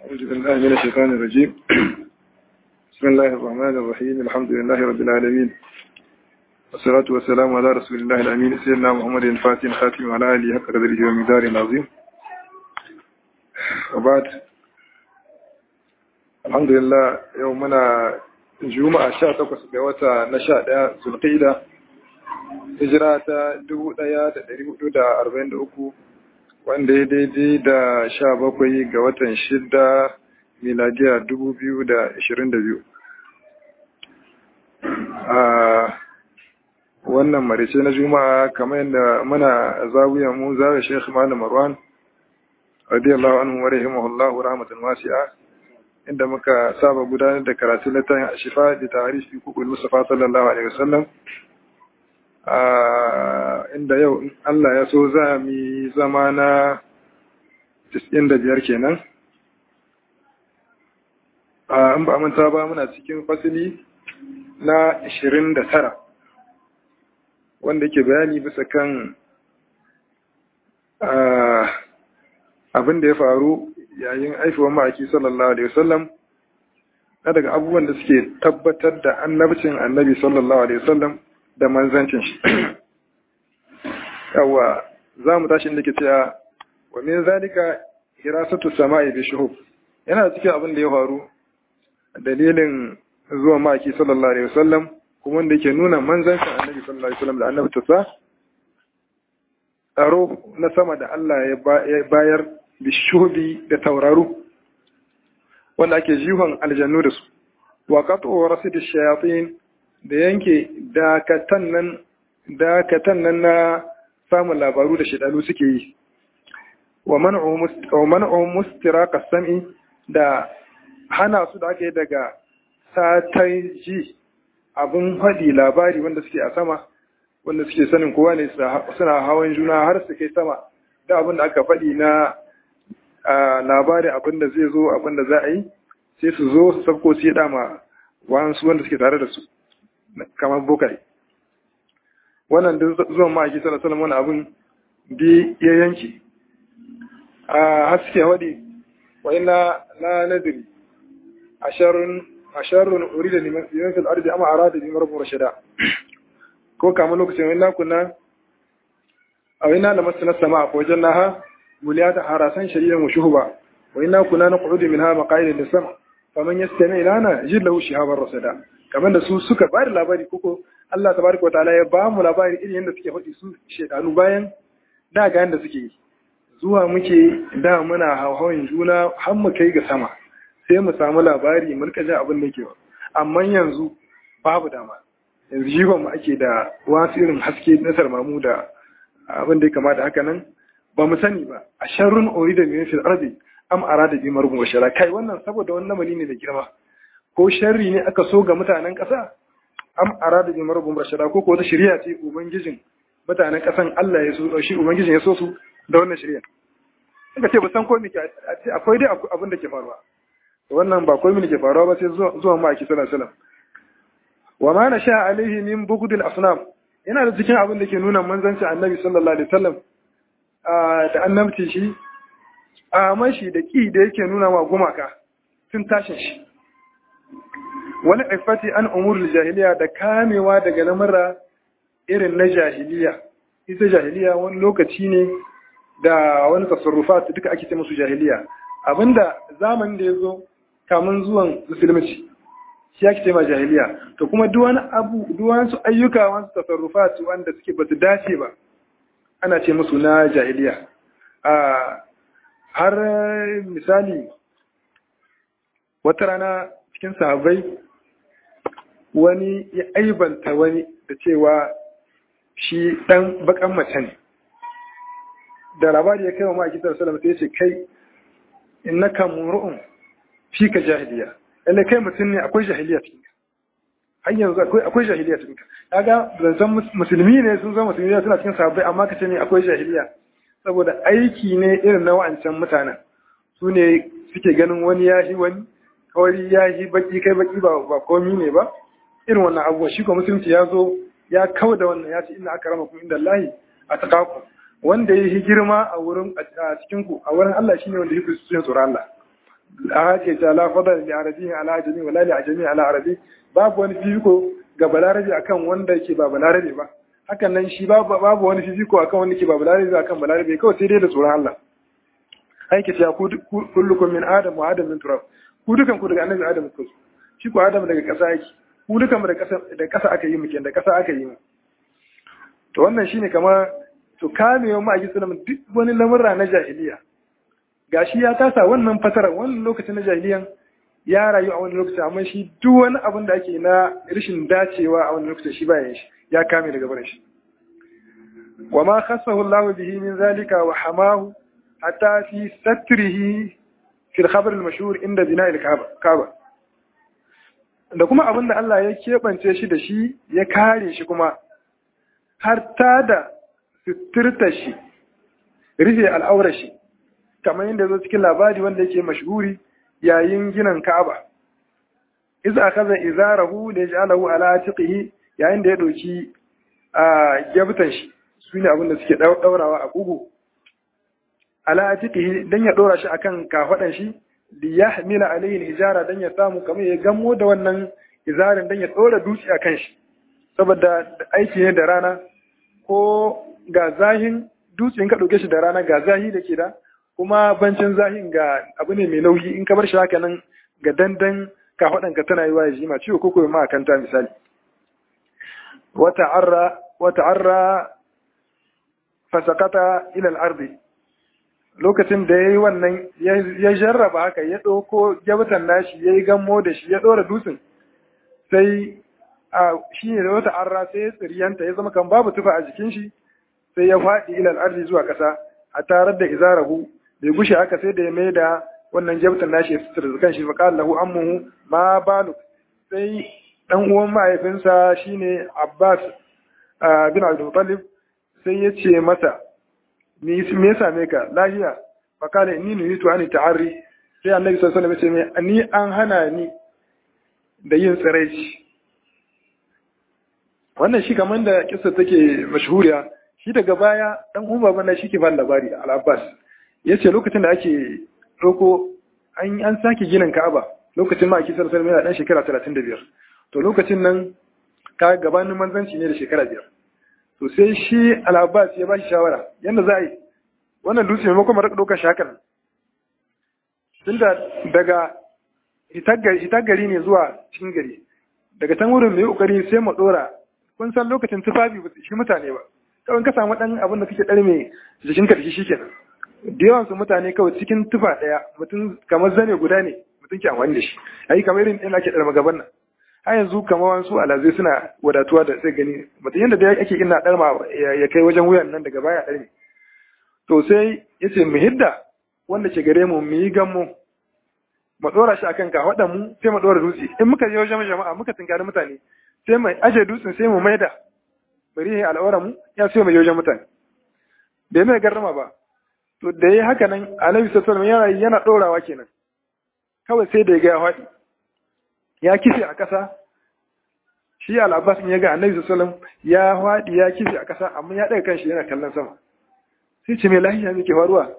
أعوذ بالله من الشيطان الرجيم بسم الله الرحمن الرحيم الحمد لله رب العالمين والصلاة والسلام على رسول الله الأمين سيدنا محمد الفاتح الخاتم وعلى آله حق قدره ومقدار العظيم وبعد الحمد لله يومنا juma'a sha takwas ga wata na sha ɗaya zulƙida hijira ta dubu ɗaya da ɗari hudu da arba'in da uku wanda ya daidai da sha bakwai ga watan shida miladiya dubu biyu da ashirin da biyu a wannan marice na juma'a kamar yadda muna zawiyan mu zawiya shekh malam marwan radiyallahu anhu wa rahimahullahu rahmatan wasi'a inda muka saba gudanar da karatu na tayin ashifa da tarihi kukul mustafa sallallahu alaihi wasallam inda yau Allah ya so za mu zama na 95 kenan in ba manta ba muna cikin fasili na 29 wanda ke bayani bisa kan abin da ya faru yayin aifuwan ma'aiki sallallahu alaihi wasallam na daga abubuwan da suke tabbatar da annabcin annabi sallallahu alaihi wasallam da manzancin shi yawa za mu tashi inda ke cewa wa min zalika hirasatu sama'i bi shuhub yana cikin abin da ya faru dalilin zuwa ma'aiki sallallahu alaihi wasallam kuma wanda yake nuna manzancin annabi sallallahu alaihi wasallam da annabtarsa tsaro na sama da Allah ya bayar bishubi da tauraru wanda ake jihon aljannu da su wa qat'u rasid shayatin da yanke dakatan nan dakatan nan na samun labaru da shedanu suke yi wa man'u wa man'u mustiraqa sam'i da hana su da ake daga satai ji abin hadi labari wanda suke a sama wanda suke sanin kowa ne suna hawan juna har su kai sama da abin da aka faɗi na labarin abin da zai zo abin da za a yi sai su zo su sabko su yi dama wasu wanda suke tare da su kamar bokai wannan duk zuwan ma'aiki sallallahu alaihi wani abin bi ya yanki a haske wadi wa ina la nadri asharun asharun urida liman fil ardi ama arada bi marbu rashida ko kamar lokacin wani nakuna a wani na masu na sama a wajen naha مليات حراسان شديدا وشهبا وإنا كنا نقعد منها مقاعد للسمع فمن يستمع لنا يجد له شهابا رصدا kamar da su suka bada labari koko Allah tabaraka wa ta'ala ya ba mu labari irin yadda suke faɗi su shedanu bayan da ga yadda suke yi zuwa muke da muna hawan juna har mu kai ga sama sai mu samu labari mun kaje abin da ke amma yanzu babu dama yanzu jiban mu ake da wasu irin haske na sarmamu da abin da ya kamata haka nan ba mu sani ba a sharrun ori da min fil ardi am arada bi marbun washara kai wannan saboda wannan lamari ne da girma ko sharri ne aka so ga mutanen ƙasa am arada bi marbun washara ko ko wata shari'a ce ubangijin mutanen ƙasan Allah ya so shi ubangijin ya so su da wannan shari'a kaga ce ba san ko me ke akwai dai abin da ke faruwa wannan ba komai ne ke faruwa ba sai zuwa ma aki sallallahu alaihi wasallam wa ma nasha alaihi min bugdil asnam yana da cikin abin da ke nuna manzanci annabi sallallahu alaihi wasallam da annabci shi a mashi da ƙi da yake nuna wa gumaka tun tashin shi wani ifati an umurul jahiliya da kamewa daga lamura irin na jahiliya ita jahiliya wani lokaci ne da wani tasarrufat duka ake ce musu jahiliya abinda zamanin da ya zo kamun zuwan musulunci shi ake ce ma jahiliya to kuma duk wani abu duk wasu ayyuka wasu tasarrufat wanda suke ba su dace ba ana ce musu na jahiliya har misali wata rana cikin sahabbai wani ya aibanta wani da cewa shi dan bakan mace ne da labari ya kai wa ma'aikatar salama sai ya ce kai innaka mur'un fi ka jahiliya lalle kai mutum ne akwai jahiliya cikin har yanzu akwai jahiliya cikin kaga zancen musulmi ne sun zama musulmi suna cikin sahabbai amma kace ne akwai jahiliya saboda aiki ne irin na wa'ancan mutanen su ne suke ganin wani yahi wani kawai yahi baki kai baki ba ba komi ne ba irin wannan abubuwa shi ko musulunci ya zo ya kawo da wannan ya ce inna akramakum inda Allahi ataqakum wanda ya yi girma a wurin a cikin ku a wurin Allah shine wanda yake cikin tsoron Allah ake ta la fadal li arabi ala ajami wala li ajami ala arabi babu wani fifiko ga balarabi akan wanda yake ba balarabi ba hakan nan shi babu babu wani fifiko akan wanda yake ba balarabi akan balarabi kawai sai dai da tsoron Allah aiki ta kullukum min adam wa adam min turab ku dukan ku daga annabi adam ku shi ku adam daga ƙasa yake ku dukan mu da ƙasa da ƙasa aka yi mu da ƙasa aka yi mu to wannan shine kamar to kamewa ma aji sunan duk wani lamurra na jahiliya gashi ya tasa wannan fatara wannan lokacin na jahiliyan ya rayu a wani lokaci amma shi duk wani abin da ake na rashin dacewa a wani lokacin shi bayan shi ya kame daga barin shi wa ma khassahu Allah bihi min zalika wa hamahu hatta fi satrihi fi al-khabar al-mashhur inda bina al-kaaba da kuma abin da Allah ya keɓance shi da shi ya kare shi kuma har ta da suturta shi rufe al'aurar shi kamar yadda zo cikin labari wanda yake mashhuri yayin ginin Ka'aba iza akaza izarahu da yaj'alahu ala atiqihi yayin da ya doki a gabtan shi sune abin da suke daurawa a kugu ala atiqihi dan ya dora shi akan kafadan shi li yahmila alayhi hijara dan ya samu kamar ya gammo da wannan izarin dan ya dora dutse akan shi saboda aiki ne da rana ko ga zahin dutse in ka dauke shi da rana ga zahi da ke da kuma bancin zahin ga abu ne mai nauyi in ka bar shi haka nan ga dandan ka ka tana yi wa ya jima ciwo ko kuma ma kanta misali wata arra wata arra fasakata ila al-ardi lokacin da yayi wannan ya jarraba haka ya dauko gyabtan nashi yayi gammo da shi ya dora dutsen sai a shi ne da wata arra sai ya tsiriyanta ya zama kan babu tufa a jikin shi sai ya faɗi ila al-ardi zuwa ƙasa a tarar da izarahu bai gushe haka sai da ya mai da wannan jabtan nashi ya sutura kan shi faƙa lahu ammuhu ma balu sai dan uwan mahaifinsa shine Abbas bin Abdul Muttalib sai ya ce masa me me ya same ka lahiya faƙala inni nuhitu ani ta'arri sai annabi sallallahu alaihi wasallam ya ce ni an hana ni da yin tsiraici wannan shi kamar da kissa take mashhuriya shi daga baya dan umma bana shi ke ba labari al-Abbas yace lokacin da ake roko an an sake ginin Ka'aba lokacin ma ake sallallahu alaihi dan shekara 35 to lokacin nan ka gabanin manzanci ne da shekara biyar to sai shi al-Abbas ya bashi shawara yanda za a yi wannan dutse maimakon mu rika ɗaukar shakan tunda daga hitar gari ne zuwa cikin gari daga can wurin mai kokari sai mu dora kun san lokacin tufafi ba shi mutane ba kawai ka samu dan abin da kake dar mai jikin ka da shi shikenan da yawan su mutane kawai cikin tufa daya mutum kamar zane guda ne mutum ke amfani da shi ayi kamar irin ina ke dar magaban nan har yanzu kamar wasu alazai suna wadatuwa da sai gani mutum yanda da ake ina dar ma ya kai wajen wuyan nan daga baya dar ne to sai yace mu hidda wanda ke gare mu mu yi gammo mu dora shi akan kafaɗan mu sai mu dora dutse in muka je wajen jama'a muka tinkari mutane sai mu aje dutsen sai mu maida bari ya al'aura mu ya sai mu je wajen mutane bai mai garrama ba to da yayi haka nan annabi sallallahu alaihi wasallam yana dorawa kenan kawai sai da ya ga ya faɗi ya kife a ƙasa shi al-abbas ya ga annabi sallallahu alaihi wasallam ya faɗi ya kife a ƙasa amma ya daga kanshi yana kallon sama sai ce mai lahiya me ke faruwa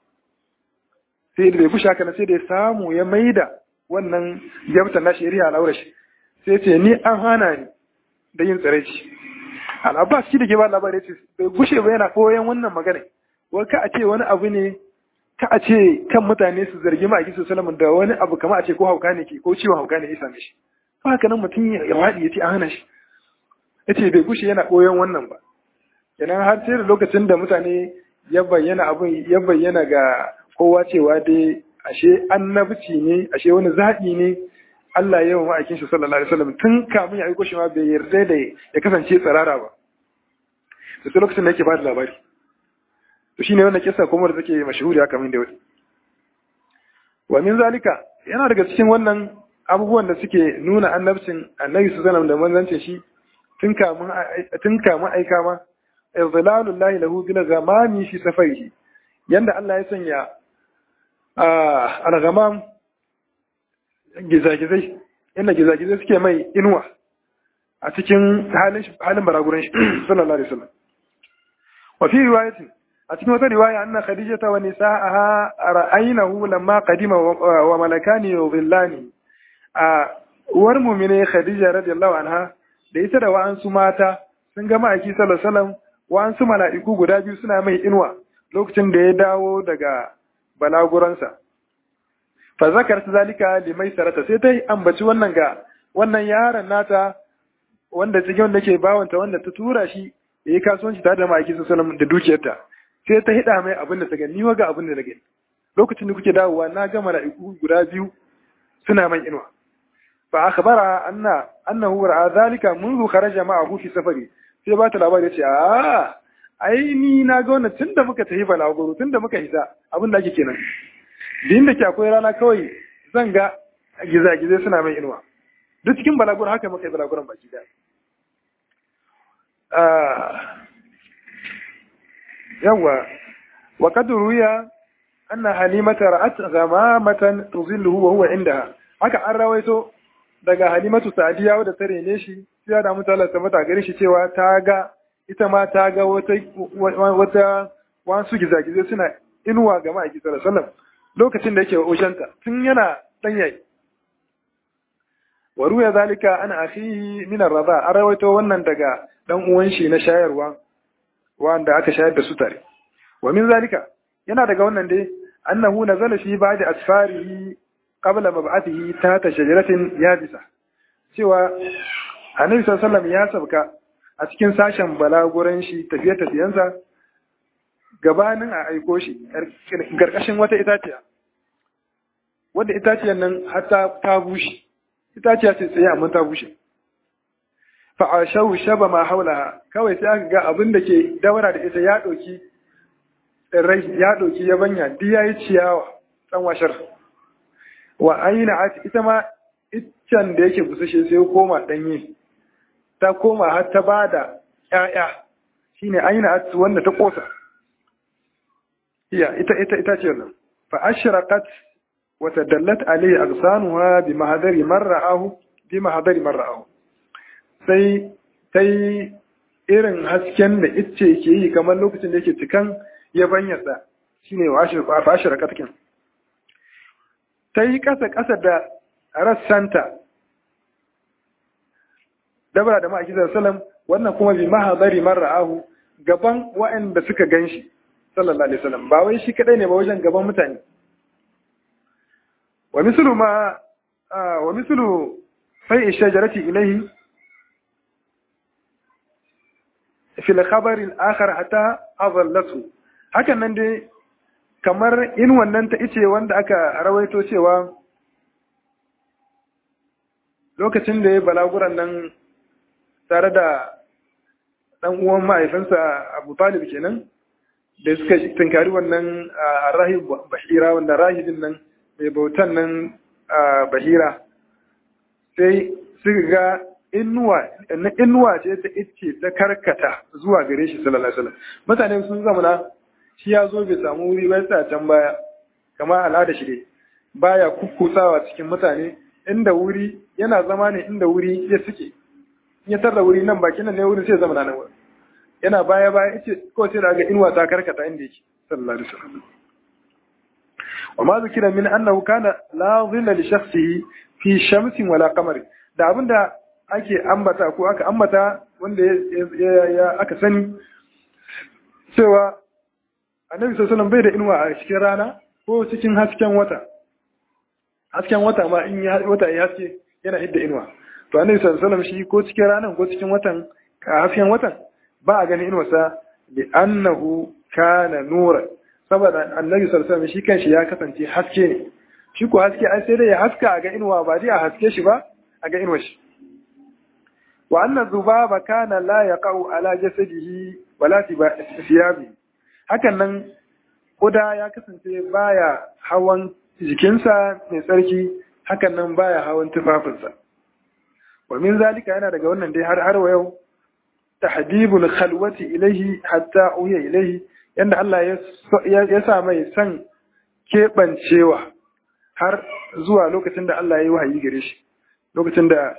sai da bai fushi haka sai da ya samu ya maida wannan jabtan nashi ya riya al'aura shi sai ce ni an hana ni da yin tsiraici al'abbas shi da ke ba labarai ce bai gushe ba yana koyan wannan magana wai ka a ce wani abu ne ka a ce kan mutane su zargi ma a gisu salamun da wani abu kama a ce ko hauka ne ke ko ciwon hauka ne ya same shi ba haka nan mutum ya waɗi ya ce an hana shi ya ce bai gushe yana koyan wannan ba kenan har sai da lokacin da mutane ya bayyana abin ya bayyana ga kowa cewa dai ashe annabci ne ashe wani zaɓi ne Allah ya yi wa ma'aikin shi sallallahu alaihi wasallam tun kamun ya aiko shi ma bai yarda da ya kasance tsirara ba da sai lokacin da yake ba da labari to shine wannan kissa kuma da take mashhuri haka min da wani wa min zalika yana daga cikin wannan abubuwan da suke nuna annabcin annabi sallallahu alaihi wasallam da manzancin shi tun kamun tun kamun aika ma izlalullahi lahu bil ghamami fi safarihi yanda Allah ya sanya al-ghamam gizagizai inda gizagizai suke mai inuwa a cikin halin halin baraguran shi sallallahu alaihi wasallam wa fi riwayatin a cikin wata riwaya anna khadijata wa nisa'aha ra'aynahu lamma qadima wa malakani yudhillani a uwar mu'mine khadija radiyallahu anha da ita da wa'ansu mata sun ga ma'aiki sallallahu alaihi wasallam wa'ansu mala'iku guda biyu suna mai inuwa lokacin da ya dawo daga balaguransa fa zakar zalika limai sarata sai ta ambaci wannan ga wannan yaron nata wanda cikin wanda ke bawanta wanda ta tura shi ya yi kasuwanci tare da ma'aiki sallallahu da dukiyarta sai ta hida mai abin da ta gani ni ga abin da na gani lokacin da kuke dawowa na ga mala'iku guda biyu suna man inuwa fa akhbara anna annahu ra'a zalika منذ kharaja ma'ahu fi safari sai ba ta labari ya ce a ai ni na ga wannan tunda muka tafi balaguro tunda muka hita abin da ake kenan din da ke akwai rana kawai zan ga gizagizai suna mai inuwa duk cikin balaguro haka muka yi balaguron baki da yawa wa qad ruya anna halimata ra'at ghamamatan tuzilluhu wa huwa indaha haka an rawaito daga halimatu sa'diya wadda ta rene shi sai da mutala ta mata gare shi cewa ta ga ita ma ta ga wata wata wasu gizagizai suna inuwa ga ma'aiki sallallahu alaihi wasallam lokacin da yake oshanta tun yana dan yayi wa ruya zalika ana akhihi min ar-rada an rawaito wannan daga dan uwan shi na shayarwa wanda aka shayar da su tare wa min zalika yana daga wannan dai annahu nazala fi ba'di asfarihi qabla mab'athihi ta shajaratin yabisa cewa annabi sallallahu ya sabka a cikin sashen balaguran shi tafiye tafiyensa gabanin a aiko shi karkashin wata itaciya wadda itaciyar nan hatta ta bushe itaciya ce tsaye amma ta bushe fa'ashau shaba ma haula kawai sai aka ga abin da ke daura da ita ya ɗauki tsirrai ya ɗauki yabanya duk ya yi ciyawa ɗan washar wa aina ita ma iccen da yake busashe sai koma ɗanye ta koma har ta ba da ‘ya'ya shi ne aina atu wanda ta ƙosa iya ita ita ita ce nan fa ashraqat wa tadallat alayhi agsanuha bi mahadari marra'ahu bi mahadari marra'ahu sai sai irin hasken da icce ke yi kamar lokacin da yake cikan yabanyarsa shine wa ashraqat kin ta yi ƙasa-ƙasa da rassanta dabara da ma'aikisar salam wannan kuma bi mahadari marra'ahu gaban waɗanda suka gan shi sallallahu alaihi wasallam ba wai shi kadai ne ba wajen gaban mutane wa mislu ma wa mislu fai shajarati ilayhi fi al-khabar al-akhar hatta azallatu hakan nan dai kamar in wannan ta ice wanda aka rawaito cewa lokacin da ya balaguran nan tare da ɗan uwan mahaifinsa abu talib kenan da suka tunkari wannan rahib bahira wanda rahibin nan mai bautan nan bahira sai suka ga inuwa na inuwa ce ta ice ta karkata zuwa gare shi sallallahu alaihi wasallam mutane sun zamana shi ya zo bai samu wuri ba sa can baya kama al'ada shi dai baya kukkusawa cikin mutane inda wuri yana zama ne inda wuri ya suke ya tarda wuri nan bakin nan ne wurin sai zama nan wurin yana baya baya yace ko sai daga inuwa ta karkata inda yake sallallahu alaihi wasallam wa ma zikira min annahu kana la dhilla li shakhsihi fi shamsin wala qamar da abinda ake ambata ko aka ambata wanda ya aka sani cewa annabi sallallahu bai da inuwa a cikin rana ko cikin hasken wata hasken wata ma in wata ya haske yana hidda inuwa to annabi sallallahu shi ko cikin ranan ko cikin watan ka hasken watan ba a ganin inuwarsa bi annahu kana nura saboda annabi sallallahu shi kanshi ya kasance haske ne shi ko haske ai sai dai ya haska a ga inuwa ba dai a haske shi ba a ga inuwar shi wa anna zubaba kana la yaqau ala jasadihi wala thiyabihi hakan nan kuda ya kasance baya hawan jikinsa mai tsarki hakan nan baya hawan tufafinsa wa min zalika yana daga wannan dai har har wa yau tahdibul khalwati ilaihi hatta uya ilaihi yanda Allah ya sa mai san keɓancewa har zuwa lokacin da Allah ya yi wahayi gare shi lokacin da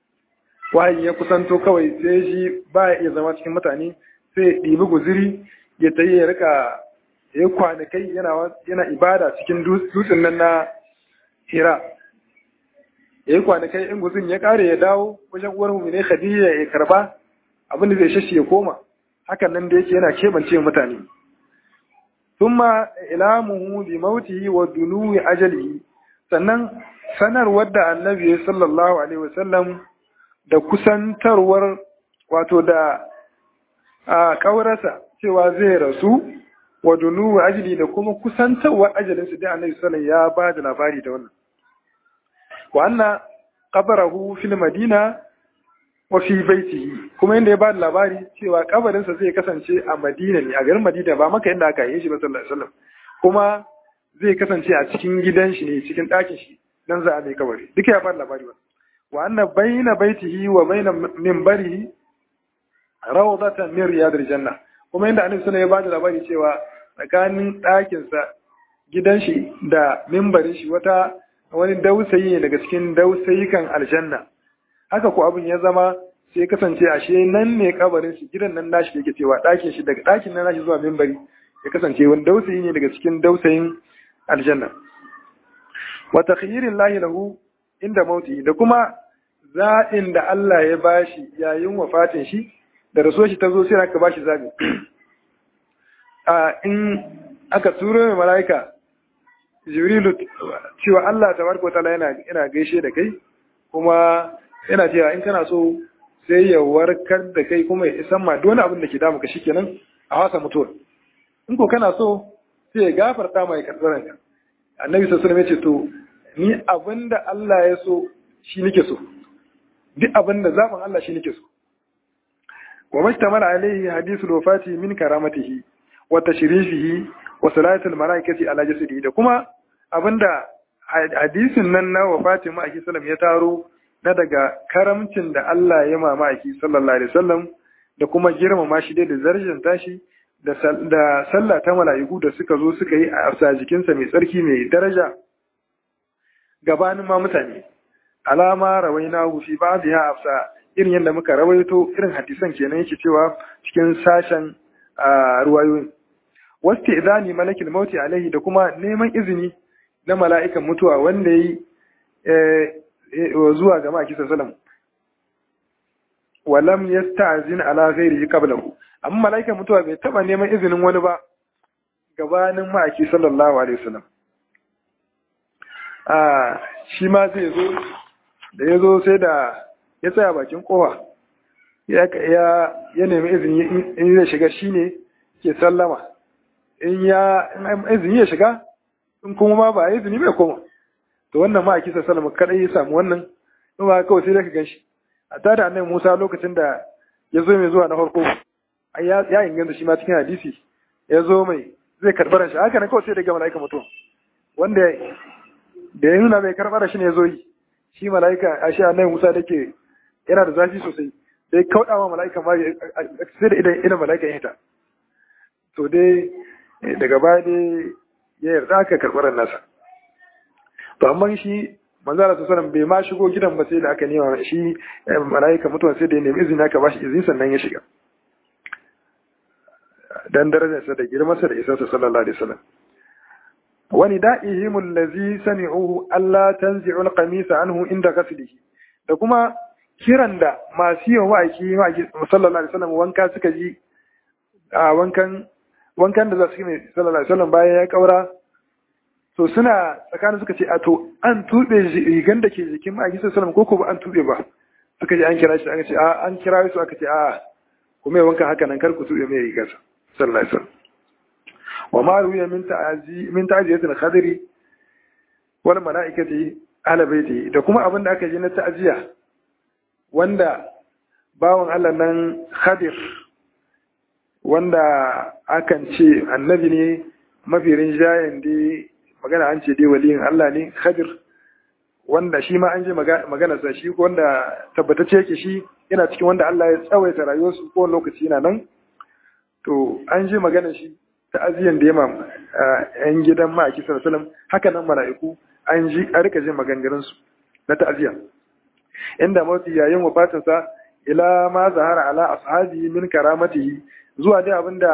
wahayi ya kusanto kawai sai shi baya iya zama cikin mutane sai ɗibi guziri ya tayi ya rika ya kwanakai yana yana ibada cikin dutsen nan na hira ya yi kwanakai in guzun ya kare ya dawo wajen uwar mu ne khadija ya karba abin da zai shashi ya koma hakan nan da yake yana kebance mutane thumma ilamuhu bi mautihi wa dunuwi ajalihi sannan sanarwar da annabi sallallahu alaihi wasallam da kusantarwar wato da a kaurarsa cewa zai rasu wa dunuwi ajali da kuma kusantarwar ajalinsa da annabi sallallahu ya ba da labari da wannan wa anna qabrahu fil madina wa fi baitihi kuma inda ya ba da labari cewa kabarinsa zai kasance a Madina ne a garin Madina ba maka inda aka yi shi ba sallallahu alaihi wasallam kuma zai kasance a cikin gidan shi ne cikin ɗakin shi dan za a mai kabari duka ya ba da labari ba wa anna baina baitihi wa baina minbarihi rawdatan min riyadil janna kuma inda annabi sallallahu ya ba da labari cewa tsakanin ɗakin sa gidan shi da minbarin shi wata wani dausayi ne daga cikin dausayikan aljanna haka ko abin ya zama sai kasance ashe nan ne kabarin shi gidan nan nashi yake cewa ɗakin shi daga ɗakin nan nashi zuwa mimbari ya kasance wani dausayi ne daga cikin dausayin aljanna wa takhyirin lahi lahu inda mauti da kuma zaɓin da Allah ya bashi yayin wafatin shi da rasuwar shi ta zo sai aka bashi zaɓi a in aka turo mai mala'ika jibrilu cewa Allah tabaraka wa ta'ala yana yana gaishe da kai kuma yana cewa in kana so sai ya warkar da kai kuma ya isan ma duk wani abin da ke damu ka shikenan a wasa mutuwa in ko kana so sai ya gafarta mai karɓar ka annabi sallallahu alaihi wasallam ya ce to ni abin da Allah ya so shi nake so duk abin da zaɓin Allah shi nake so wa mashtamala alaihi hadithul wafati min karamatihi wa tashrifihi wa salatul malaikati ala jasadihi da kuma abinda hadisin nan na wafatin ma'aiki sallam ya taro na daga karamcin da Allah ya ma ma'aiki sallallahu alaihi wasallam da kuma girmama shi dai da zarjin tashi da sallah ta mala'iku da suka zo suka yi a afsa jikinsa mai tsarki mai daraja gabanin ma mutane alama rawaina fi ba'dha afsa irin yadda muka rawaito irin hadisan kenan yake cewa cikin sashen ruwayoyin wasu idani malakil mauti alaihi da kuma neman izini na mala'ikan mutuwa wanda yi zuwa ga maki sallam walam yasta'zin ala ghairihi qablahu amma mala'ikan mutuwa bai taba neman izinin wani ba gabanin maki sallallahu alaihi wasallam a shi ma zai zo da ya zo sai da ya tsaya bakin kowa ya nemi izini in zai shiga shine ke sallama in ya izini ya shiga in kuma ma ba izini bai koma to wannan ma a kisa salama kadai ya samu wannan in ba kawai sai da ka ganshi a tada annabi Musa lokacin da ya zo mai zuwa na farko ya inganta shi ma cikin hadisi ya zo mai zai karbar shi haka ne kawai sai da ga mala'ika mutum wanda da ya nuna mai karbar shi ne ya zo yi shi mala'ika a shi annabi Musa da ke yana da zafi sosai sai kaudawa mala'ika ma sai da idan idan mala'ika ya hita to dai daga baya dai ya yarda aka karɓar nasa to amma shi manzo Allah sallallahu bai ma shigo gidan ba sai da aka nema shi malaika mutuwa sai da ya nemi izini aka bashi izini sannan ya shiga dan darajarsa da girmansa da isarsa sallallahu alaihi wasallam wani da'ihim allazi sami'uhu alla tanzi'u al-qamisa anhu inda ghaslihi da kuma kiran da masu yin wa'aki sallallahu alaihi wasallam wanka suka ji a wankan wankan da za su yi mai sallallahu alaihi wasallam bayan ya kaura to suna tsakanin suka ce a to an tube rigan da ke jikin ma'aiki sallallahu alaihi ko ba an tube ba suka ji an kira shi aka ce a an kira su aka ce a ku mai wanka haka nan kar ku tube mai rigar sallallahu alaihi wasallam wa ma ruya min ta'azi min ta'ziyatil khadri wal malaikati ala baiti da kuma abin da aka ji na ta'ziya wanda bawan Allah nan Khadir wanda akan ce annabi ne mafi rinjayen dai magana an ce dai waliyin Allah ne Khadir wanda shi ma an je magana sa shi wanda tabbatacce yake shi yana cikin wanda Allah ya tsawaita rayuwarsu ko lokaci yana nan to an je magana shi ta aziyan da yama yan gidan ma'aiki sallallahu alaihi haka nan mala'iku an ji a rika jin maganganun su na ta'aziya inda mafi yayin wafatin sa ila ma zahara ala ashabi min karamatihi zuwa dai abinda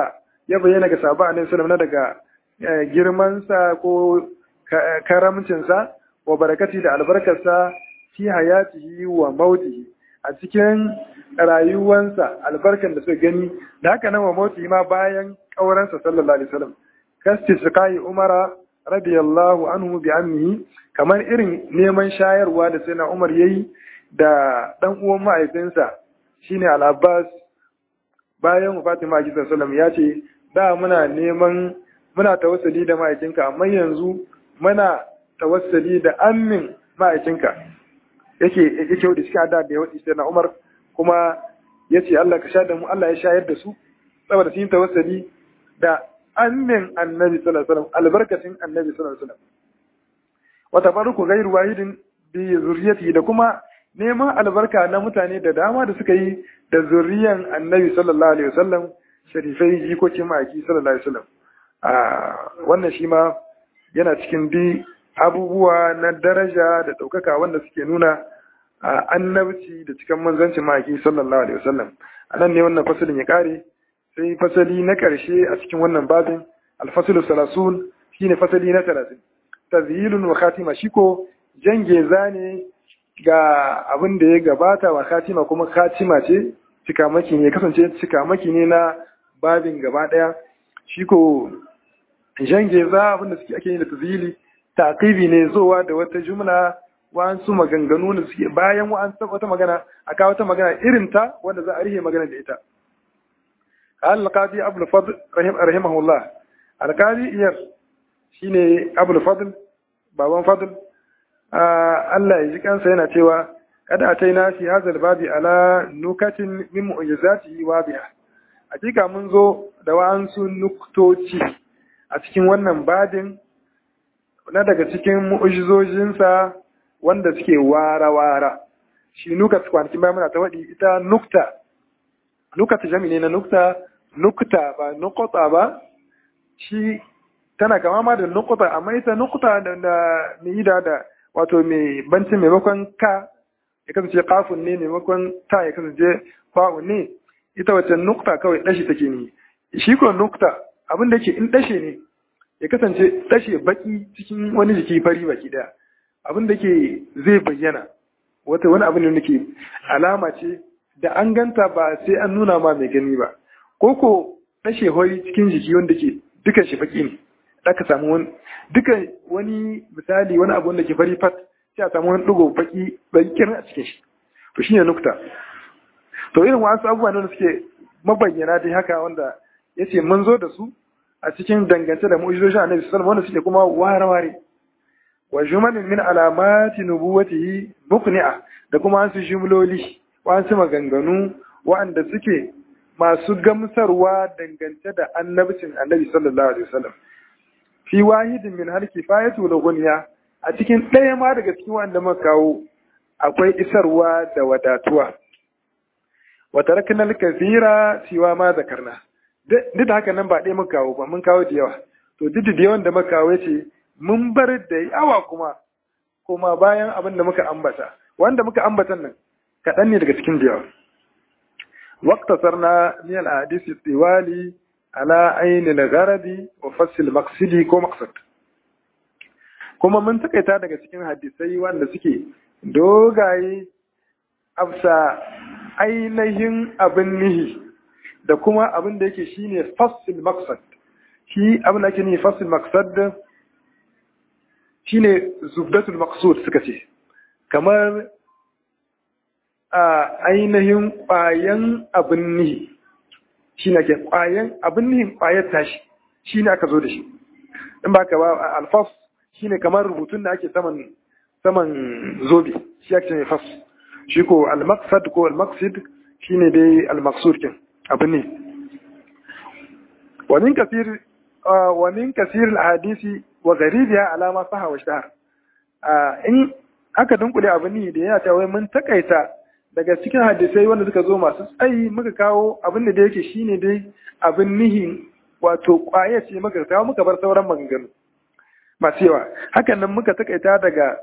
ya bayyana ga sahabba annabi sallallahu alaihi wasallam daga girmansa ko karamcinsa wa barakati da albarkarsa fi hayatihi wa mautihi a cikin rayuwansa albarkan da suka gani da haka nan wa mautihi ma bayan kauransa sallallahu alaihi wasallam kasti sukai umara radiyallahu anhu bi ammihi kamar irin neman shayarwa da sai na umar yayi da dan uwan mahaifinsa shine al-abbas bayan wafatin ma'aiki sallallahu ya ce da muna neman muna tawassuli da ma'aikinka amma yanzu muna tawassuli da ammin ma'aikinka yake yake wadi cikin adda da yawadi sai na Umar kuma yace Allah ka sha da mu Allah ya shayar da su saboda sun tawassuli da ammin annabi sallallahu alaihi wasallam albarkatin annabi sallallahu alaihi wasallam wa tabarruku ghairu wahidin bi zurriyati da kuma neman albarka na mutane da dama da suka yi da zuriyan annabi sallallahu alaihi wasallam sharifai jikokin ma'aiki sallallahu alaihi wasallam wannan shi ma yana cikin bi abubuwa na daraja da ɗaukaka wanda suke nuna annabci da cikin manzancin ma'aiki sallallahu alaihi wasallam a nan ne wannan fasalin ya kare sai fasali na ƙarshe a cikin wannan babin alfasilu salasun shine fasali na talatin tazhilun wa khatima shi ko jangeza ne ga abin da ya gabata wa khatima kuma khatima ce cikamaki ne kasance cikamaki ne na babin gaba ɗaya shi ko jangeza abin da suke ake yi da tazhili taqibi ne zowa da wata jumla wa'ansu maganganu da suke bayan wa'ansu wata magana a kawo wata magana irin ta wanda za a rihe magana da ita al-qadi abul fadl rahimahullah al-qadi iyar shine abul fadl baban fadl Allah ya ji kansa yana cewa kada a taina fi hazal babi ala nukatin min mu'jizati wa biha hakika mun zo da wa'ansu nuktoci a cikin wannan babin na daga cikin mu'ujizojinsa wanda suke wara-wara shi nuka kwanakin bayan muna ta waɗi ita nukta nuka ta jami ne na nukta nukta ba nukota ba shi tana kama ma da nukuta amma ita nukuta da mai da da wato mai bancin maimakon ka ya kasance kafin ne maimakon ta ya kasance fa'un ne ita wacce nukta kawai ɗashi take ne shi ko nukta abin da ke in ɗashe ne ya kasance ɗashe baki cikin wani jiki fari baki ɗaya abin da ke zai bayyana wata wani abin da ke alama ce da an ganta ba sai an nuna ma mai gani ba ko ko ɗashe hori cikin jiki wanda ke dukan shi baki ne aka samu wani dukan wani misali wani abu wanda ke fari fat sai a samu wani ɗigo baki baki a cikin shi to shine nukta to irin wasu abubuwa ne da suke mabayyana dai haka wanda ya ce mun zo da su a cikin dangance da mu'ujizoshin annabi sallallahu wanda suke kuma ware-ware wa jumalin min alamati nubuwatihi muqni'a da kuma wasu jumloli wasu maganganu wa'anda suke masu gamsarwa dangance da annabcin annabi sallallahu alaihi wasallam fi wahidin min hal kifayatu la gunya a cikin ɗaya ma daga cikin wanda muka kawo akwai isarwa da wadatuwa wa taraknal kathira siwa ma zakarna duk da haka nan ba ɗaya muka kawo ba mun kawo da yawa to duk da yawan da muka kawo ce mun bar da yawa kuma kuma bayan abin da muka ambata wanda muka ambatan nan kaɗan ne daga cikin da yawa واقتصرنا من الأحاديث الطوال على عين الغرض وفصل المقصد ko مقصد kuma mun takaita daga cikin hadisai wanda suke dogaye afsa ainihin abin nihi da kuma abin da yake shine fasil maqsad shi abin da ake nihi fasil maqsad shine zubdatul maqsud suka ce kamar a ainihin ƙwayan abin nihi shi ne ke ƙwayan abin nihin ƙwayar tashi shi ne aka zo da shi in ba ka ba alfas shi ne kamar rubutun da ake saman saman zobe shi ake ne fas shi ko almaksad ko almaksid shi ne dai almaksud kin abin ne ومن كثير ومن كثير الأحاديث وغريبها على ما صح واشتهر in aka dunkule abin ne da yana cewa mun takaita daga cikin hadisai wanda suka zo masu tsayi muka kawo abin da yake shine dai abin nihi wato kwaya ce muka kawo muka bar sauran maganganu masu yawa hakan nan muka takaita daga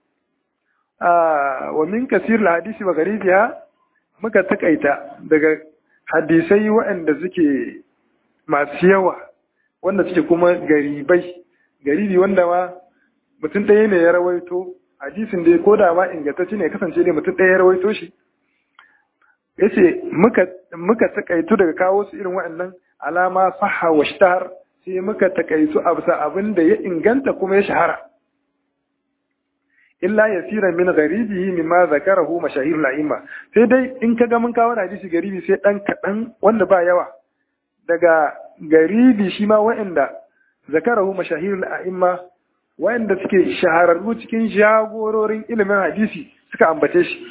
wa min kasir hadisi wa garibiya muka takaita daga hadisai waɗanda suke masu yawa wanda suke kuma garibai garibi wanda ma mutum ɗaya ne ya rawaito hadisin dai ko da ma ingantacce ne kasance ne mutum ɗaya ya rawaito shi yace muka muka takaitu daga kawo su irin waɗannan alama sahha wa shtar sai muka takaitu a bisa abin da ya inganta kuma ya shahara illa yasira min gharibihi mimma zakarahu mashahir al-a'imma sai dai in kaga mun kawo hadisi garibi sai dan kadan wanda ba yawa daga garibi shi ma wa'anda zakarahu mashahir al-a'imma wa'anda suke shahararru cikin jagororin ilimin hadisi suka ambace shi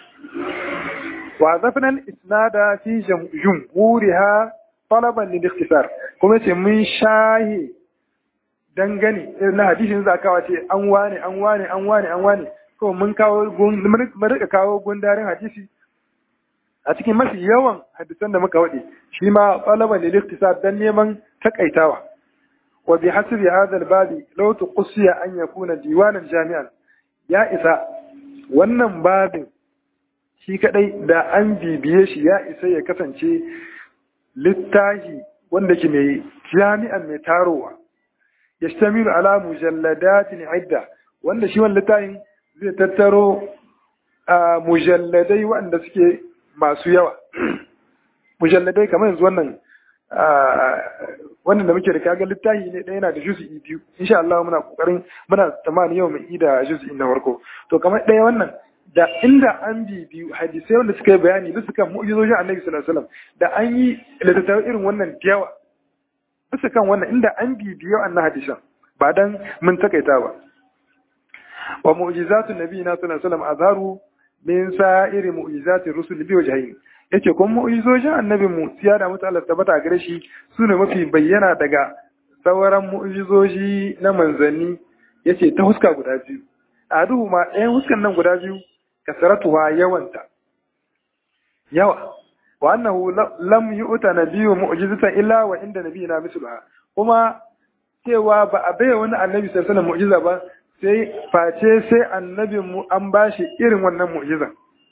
wa zafna al-isnada fi jumhuriha talaban lil ikhtisar kuma ce mun shahi dangane irin na hadisin za kawo ce an wane an wane an wane an wane ko mun kawo mun rika kawo gundarin hadisi a cikin mafi yawan hadisan da muka wade shi ma talaban lil ikhtisar dan neman takaitawa wa bi hasbi hadha al babi law tuqsiya an yakuna diwanan jami'an ya isa wannan babin shi kadai da an bibiye shi ya isa ya kasance littahi wanda ke mai jami'an mai tarowa yashtamilu ala mujalladatin idda wanda shi wannan littafin zai tattaro mujalladai wanda suke masu yawa mujalladai kamar yanzu wannan wannan da muke da kaga littafi ne ɗaya yana da juz'i biyu insha Allah muna kokarin muna tsammanin yau mai ida juz'i na farko to kamar ɗaya wannan da inda an bi biyu hadisai wanda suka yi bayani bisa kan mu'jizojin Annabi sallallahu alaihi wasallam da an yi littattafai irin wannan da yawa bisa kan wannan inda an bibiyo annan hadisan ba dan mun takaita ba wa mu'jizatun nabiyina sallallahu alaihi wasallam azharu min sa'iri mu'jizati rusul bi wajhayn yace kun mu'jizojin annabi mu siya da mutu Allah tabbata gare shi sune mafi bayyana daga sauran mu'jizoji na manzanni yace ta huska guda biyu a duhu ma ɗayan huskan nan guda biyu kasaratuwa yawanta yawa wa annahu lam yu'ta nabiyyu mu'jizatan illa wa inda nabiyina misluha kuma cewa ba a bai wani annabi sallallahu alaihi mu'jiza ba sai face sai annabin mu an bashi irin wannan mu'jiza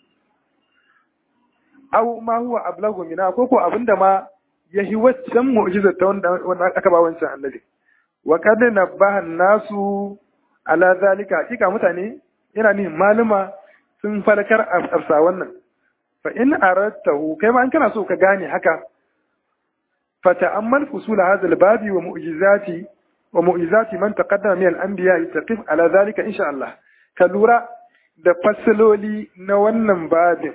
aw ma huwa ablagu mina ko ko abinda ma yahi waccan mu'jiza ta wanda aka ba wancan annabi wa kad nabaha nasu ala zalika hakika mutane yana ni maluma sun farkar afsa wannan fa in aradtahu kai ma an kana so ka gane haka fa ta'ammal fusul hadha al-babi wa mu'jizati wa mu'jizati man taqaddama min al-anbiya taqif ala zalika insha Allah ka lura da fasaloli na wannan babin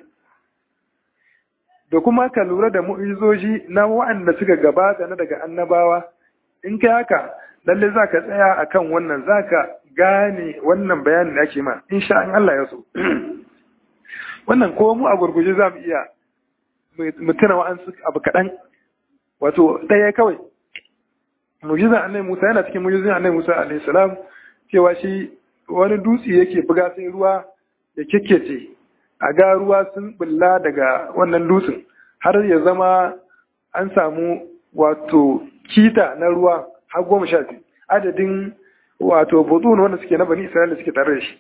da kuma ka lura da mu'izoji na wa'anda suka gabata na daga annabawa in kai haka lalle za ka tsaya akan wannan za ka gane wannan bayanin da ake ma insha Allah ya so wannan ko mu a gurguje za mu iya mutuna wa'ansu abu kaɗan wato ɗaya kawai mujizan annabi Musa yana cikin mujizan annabi Musa alaihi salam cewa shi wani dutse yake buga sai ruwa ya kekkece a ga ruwa sun bulla daga wannan dutsen har ya zama an samu wato kita na ruwa har goma sha biyu adadin wato butun wanda suke na bani isra'ila suke tare da shi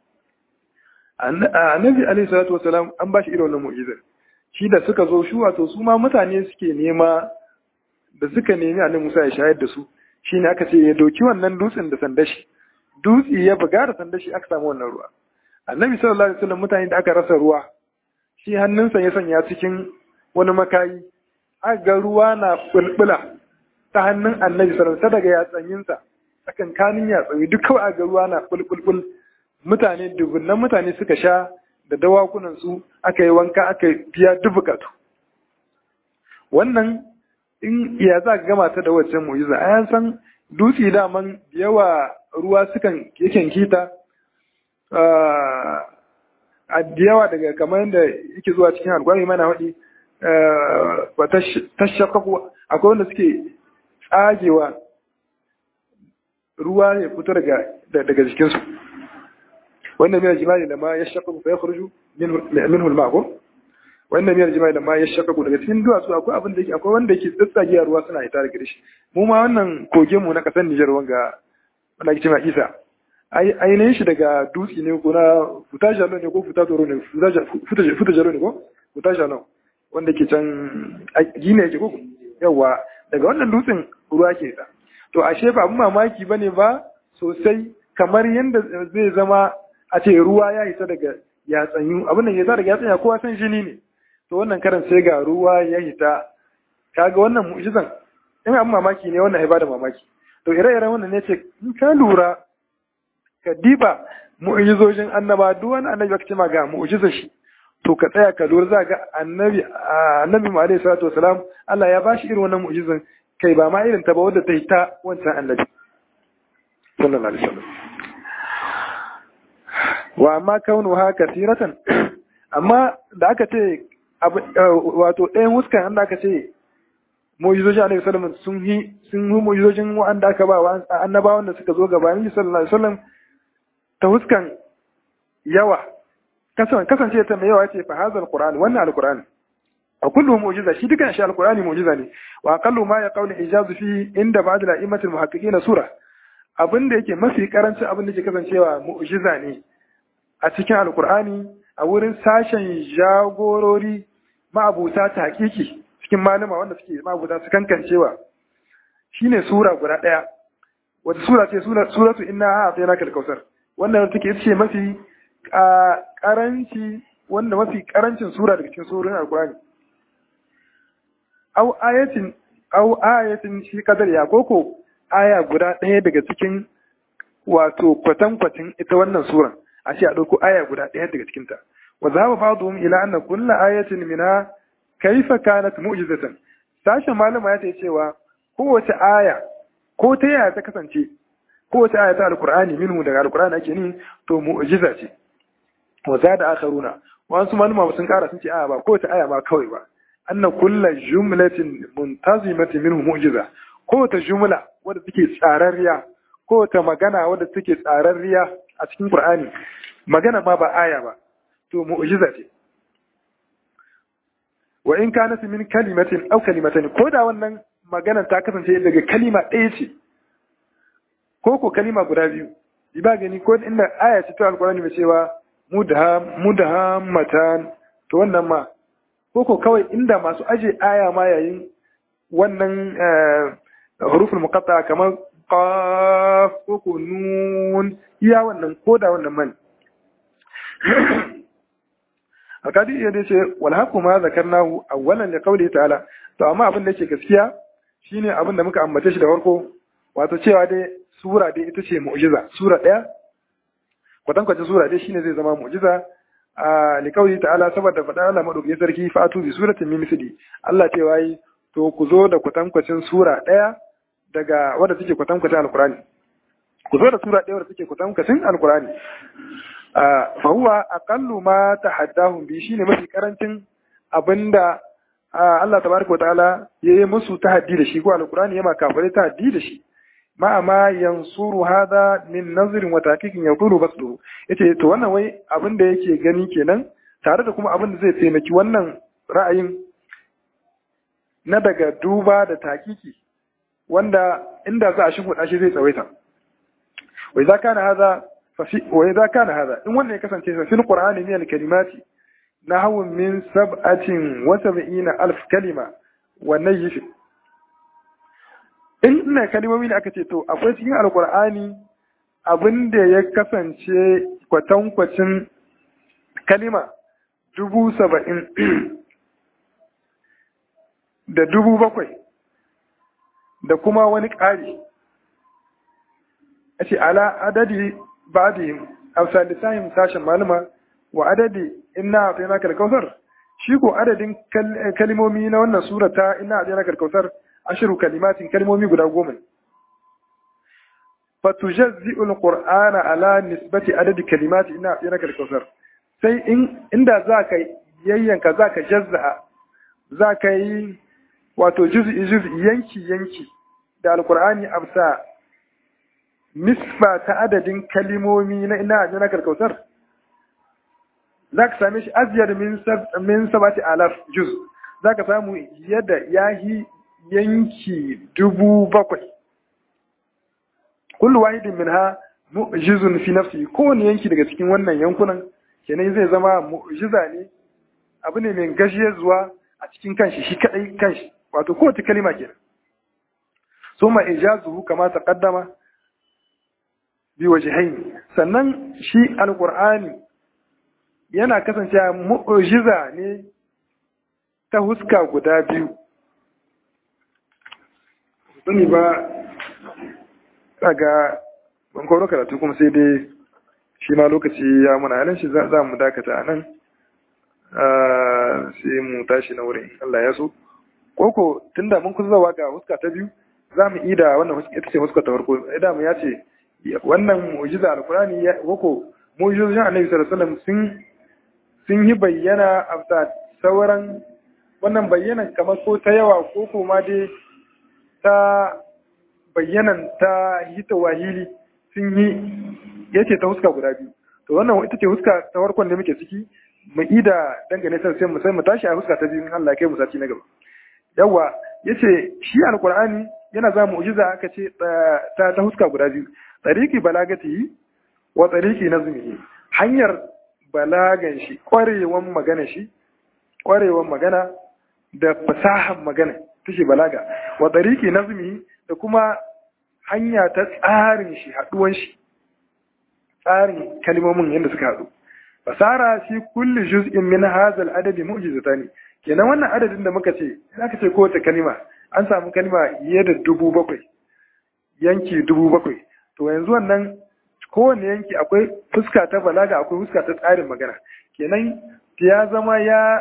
annabi alaihi salatu wasalam an ba shi irin wannan mu'jizar shi da suka zo shi wato su ma mutane suke nema da suka nemi annabi Musa ya shayar da su shine aka ce ya doki wannan dutsen da sandashi dutse ya buga da sandashi aka samu wannan ruwa annabi sallallahu alaihi wasallam mutane da aka rasa ruwa shi hannunsa ya sanya cikin wani makayi aka ga ruwa na bulbula ta hannun annabi sallallahu alaihi daga yatsanyinsa tsakankanin yatsayi duk kawai aka ga ruwa na bulbulbul mutane dubunnan mutane suka sha da dawakunan su aka yi wanka aka biya dubukatu wannan in ya za ka gama ta da waccan mu'jiza a yan san dutse daman yawa ruwa sukan yakan kita a yawa daga kamar yadda yake zuwa cikin alkwari mana waɗi ba ta shakaku akwai wanda suke tsagewa ruwa ya fito daga jikinsu wannan miyar jima'i da ma ya shakaku fa ya kurju min hulma ko wannan miyar jima'i da ma ya shakaku daga cikin duwatsu akwai abin da yake akwai wanda yake tsatsagiya ruwa suna ita daga shi mu ma wannan kogin mu na kasar Nijar wanga wanda ake cewa Isa ainihin shi daga dutse ne ko na futa jalo ne ko futa toro ne futa jalo ne ko futa jalo wanda ke can gine yake ko yawa daga wannan dutsen ruwa ke ta to ashe ba abin mamaki bane ba sosai kamar yadda zai zama a ce ruwa ya hita daga yatsanyu abin da ya hita daga yatsanya kowa san jini ne to wannan karan sai ga ruwa ya hita kaga wannan mu'jizan in abin mamaki ne wannan ya bada mamaki to ire-iren wannan ne ce in ka lura ka diba mu'jizojin annaba duk wani annabi aka ce ma ga mu'jizar shi to ka tsaya ka lura za ga annabi annabi mu alaihi salatu wasalam Allah ya bashi irin wannan mu'jizan kai ba ma irin ta ba wadda ta yi ta wancan annabi sallallahu alaihi wasallam wa amma kaunuha kasiratan amma da aka ce wato ɗayan huskan an da aka ce mu'jizojin Annabi sallallahu alaihi sun yi sun yi mu'jizojin wanda aka ba wa annabawan da suka zo gabanin sallallahu alaihi wasallam ta huskan yawa kasan kasance ta mai yawa ce fa hazal qur'an wannan alqur'an a kullu mu'jiza shi dukan shi alqur'ani mu'jiza ne wa aqallu ma ya qawli ijazu fi inda ba'd al-a'immatil muhaqqiqin sura abin da yake mafi karancin abin da ke kasancewa mu'jiza ne a cikin alqur'ani a wurin sashen jagorori ma'abuta ta hakiki cikin malama wanda suke ma'abuta su kankancewa shine sura guda daya wata sura ce suratu inna a'tainaka al-kautsar wannan take ce mafi karanci wanda mafi karancin sura daga cikin surorin alqur'ani au ayatin au ayatin shi kadar ya koko aya guda ɗaya daga cikin wato kwatankwacin ita wannan suran a ce a ɗauko aya guda ɗaya daga cikinta wa za mu ba'dhum ila anna kulla ayatin minha kaifa kanat mu'jizatan sashen malama ya ce cewa kowace aya ko ta yaya ta kasance kowace aya ta alqur'ani minhu daga alqur'ani ake ni to mu'jiza ce wa zada akharuna wasu malama sun kara sun ce a ba kowace aya ba kawai ba anna kulla jumlatin muntazimatin minhu mu'jiza kowace jumla wadda take tsararriya kowace magana wadda take tsararriya a cikin Qur'ani magana ma ba aya ba to mu'jiza ce wa in kanat min kalimatin aw kalimatan ko da wannan maganar ta kasance daga kalima ɗaya ce ko ko kalima guda biyu ba gani ko inda aya ce ta alqur'ani mai cewa mudahammatan to wannan ma ko ko kawai inda masu aje aya ma yayin wannan huruful muqatta kamar qaf ko ko nun iya wannan ko da wannan man alkadi ya dace wal haqu ma zakarnahu awwalan li qawli ta'ala to amma abin da yake gaskiya shine abin da muka ambace shi da farko wato cewa dai sura dai ita ce mu'jiza sura daya kwatankwacin sura dai shine zai zama mu'jiza a li qawli ta'ala saboda faɗa Allah madaukakin sarki fatu bi suratin min misli Allah cewa yi to ku zo da kwatankwacin sura daya daga wadda take kwatankwacin alkurani ku zo da sura ɗaya wadda take kwatankwacin alkurani fa huwa aqallu ma tahaddahum bi shine mafi karancin abinda Allah tabaraka wa ta'ala yayi musu tahaddi da shi ko alkurani yama kafare tahaddi da shi ma ma yansuru hada min nazrin wa taqiqin yaqulu basdu yace to wannan wai abinda yake gani kenan tare da kuma abinda zai taimaki wannan ra'ayin na daga duba da takiki wanda inda za a shimfiɗa shi zai tsawaita wai za kana haza wai za kana haza in wannan ya kasance fa fil qur'ani min kalimati nahwu min sab'atin wa sab'ina alf kalima wa nayyif in ina kalimomi ne aka ce to akwai cikin alqur'ani abinda ya kasance kwatankwacin kalima dubu saba'in da dubu bakwai da kuma wani ƙari a ce ala adadi ba da yin hausa lissafin sashen malama wa adadi ina a tsaye karkausar shi ko adadin kalimomi na wannan surata ina a tsaye karkausar ashiru kalimatin kalimomi guda goma fatujazzi'u alqur'ana ala nisbati adadi kalimati ina a tsaye karkausar sai inda za ka yayyanka za ka jazza'a za ka yi wato juz'i juz'i yanki yanki da alkur'ani absa nisba ta adadin kalimomi na ina ajina karkautar za ka same shi aziyar min sabati alaf juz za ka samu yadda yahi yanki dubu bakwai kullu wahidin min ha mu'jizun fi nafsi kowane yanki daga cikin wannan yankunan kenan zai zama mu'jiza ne abu ne mai gajiyar zuwa a cikin kanshi shi kadai kanshi wato kowace kalima kenan suma ijazuhu kama taqaddama bi wajhayn sannan shi alqur'ani yana kasancewa mu'jiza ne ta huska guda biyu sani ba daga ban kawo karatu kuma sai dai shi ma lokaci ya muna halin shi za mu dakata a nan sai mu tashi na wurin Allah ya so koko tunda mun kusa zawa ga huska ta biyu za mu ida wannan ita ce huska ta farko idan mu ya ce wannan mu'jiza alkurani koko mu'jizojin annabi sallallahu alaihi wasallam sun sun yi bayyana a sauran wannan bayyanan kamar ko ta yawa ko kuma dai ta bayyanan ta hita wahili sun yi yace ta huska guda biyu to wannan ita ce huska ta farkon da muke ciki mu ida dangane sai mu sai mu tashi a huska ta biyu in Allah ya kai mu sati na gaba yawa yace shi alqur'ani yana za mu'jiza aka ce ta ta huska guda biyu tariqi balagati wa tariqi nazmihi hanyar balagan shi kwarewan magana shi kwarewan magana da fasahan magana tashi balaga wa tariqi nazmihi da kuma hanya ta tsarin shi haduwan shi tsarin kalmomin yadda suka haɗu fasara shi kulli juz'in min hadha al-adadi mu'jizatani kenan wannan adadin da muka ce aka ce kowace kalima an samu kalima fiye da dubu bakwai yanki dubu bakwai to yanzu wannan kowane yanki akwai fuska ta balaga akwai fuska ta tsarin magana kenan ya zama ya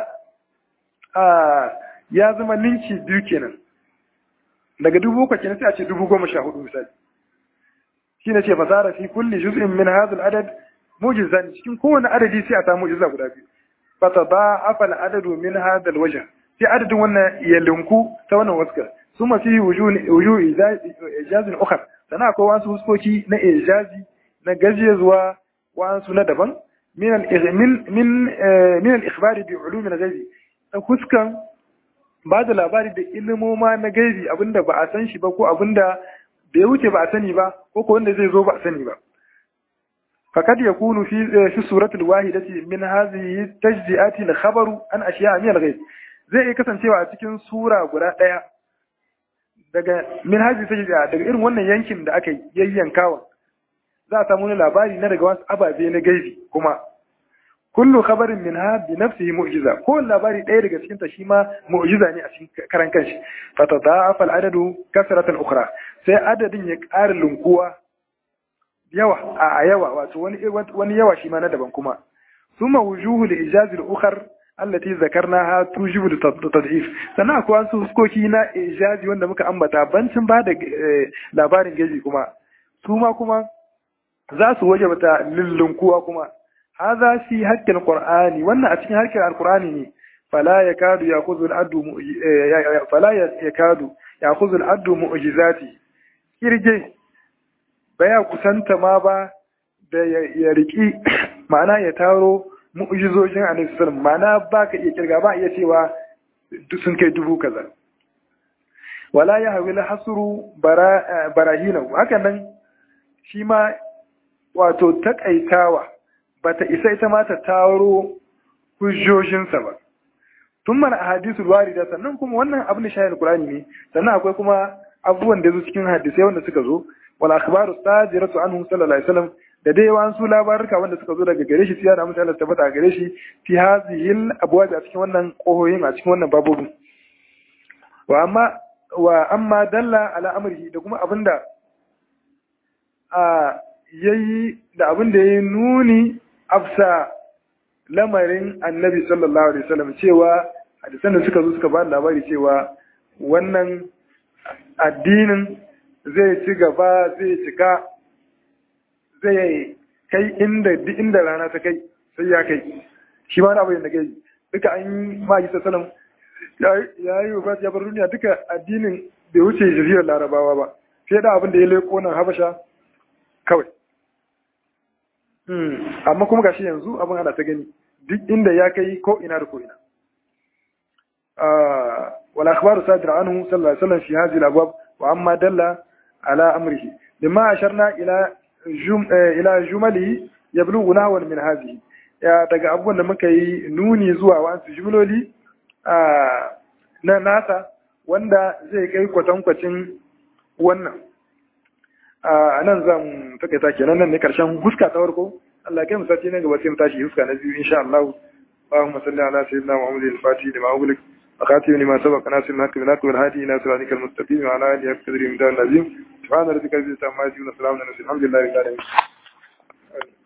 a ya zama ninki biyu kenan daga dubu bakwai kenan sai a ce dubu goma sha hudu misali shi ne ce fasara fi kulli juz'in min hadha al-adad mujizan cikin kowane adadi sai a samu mujiza guda biyu fata ba afal adadu min hadha al-wajh sai adadin wannan ya linku ta wannan waska suma fi wujuh ijazin ukhra sana akwai wasu huskoki na ijazi na gajiya zuwa wasu na daban min min min min al-ikhbari bi ulum al-ghaibi ta huskan ba da labari da ilimoma na gaibi abinda ba a san shi ba ko abinda da ya wuce ba a sani ba ko ko wanda zai zo ba a sani ba fakad yakunu fi fi suratul wahidati min hadhihi tajzi'ati al khabaru an ashiya min al ghaib zai iya kasancewa a cikin sura guda daya daga min hadhihi tajzi'a daga irin wannan yankin da aka yayyankawa za a samu labari na daga wasu ababe na gaibi kuma kullu khabarin minha bi nafsihi mu'jiza ko labari ɗaya daga cikin ta shi ma mu'jiza ne a cikin karan kanshi fa tada'afa al-adadu kasratan ukhra sai adadin ya ƙara lunkuwa yawa a yawa wato wani wani yawa shi ma na daban kuma summa wujuhu li ijazi al-ukhar allati zakarnaha tujibu tad'if sannan akwai wasu huskoki na ijazi wanda muka ambata bancin ba da labarin gaji kuma su ma kuma za su wajabta lullunkuwa kuma هذا في حق القرآن وانا اتكين حق القرآن ني فلا يكاد يأخذ العد فلا يكاد يأخذ العد معجزاتي kirge baya kusanta ma ba da ya riki ma'ana ya taro mu'jizojin annabi sallallahu ma'ana ba ka iya kirga ba iya cewa sun kai dubu kaza wala ya hawila hasru barahina hakan nan shi ma wato takaitawa ba ta isa ita ma ta taro hujjojinsa ba tun mana a hadisul warida sannan kuma wannan abin da shayar qur'ani ne sannan akwai kuma abubuwan da zo cikin hadisai wanda suka zo wal akhbaru sajiratu anhu sallallahu alaihi wasallam da dai wasu labaruka wanda suka zo daga gare shi sai da mutum Allah tabbata a gare shi fi hazihil abwab a cikin wannan kohoyin a cikin wannan babobin wa amma wa amma dalla ala amrihi da kuma abinda a yayi da abin da yayi nuni afsa lamarin annabi sallallahu alaihi wasallam cewa hadisan da suka zo suka ba labari cewa wannan addinin zai ci gaba zai cika zai kai inda duk inda rana ta kai sai ya kai shi ma na abin da kai duka an yi ma'aji sallam ya yi wa ya bar duniya duka addinin bai wuce jaziyar larabawa ba sai da abin da ya leko nan habasha kawai amma kuma gashi yanzu abin ana ta gani duk inda ya kai ko ina da ko ina wala akhbaru sadir anhu sallallahu alaihi wasallam fi hadhihi al-abwab wa amma dalla ala amrihi bima asharna ila jum ila jumali yablughu nahwan min hadhihi ya daga abubuwan da muka yi nuni zuwa wasu jumloli na nasa wanda zai kai kwatankwacin wannan a nan zan takaita kenan nan ne karshen huska ta farko Allah kai mu sati nan gaba sai mu tashi huska na biyu insha Allah اللهم صل على سيدنا محمد الفاتح لما أغلق وخاتم لما سبق ناصر الحق بالحق والهادي إلى صراطك المستقيم وعلى آله حق قدره العظيم سبحان ربك رب العزة عما يصفون وسلام على المرسلين الحمد لله رب العالمين